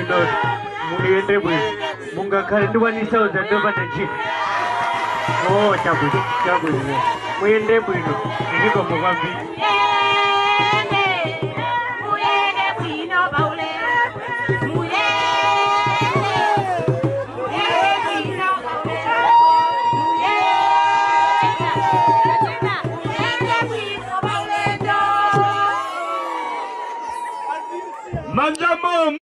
ulendo muyende bwino mungakhale ndiwanisauza ndopanda ntchito o chabwino chabwino muyende bwino ndikomo kwambiri Manjamo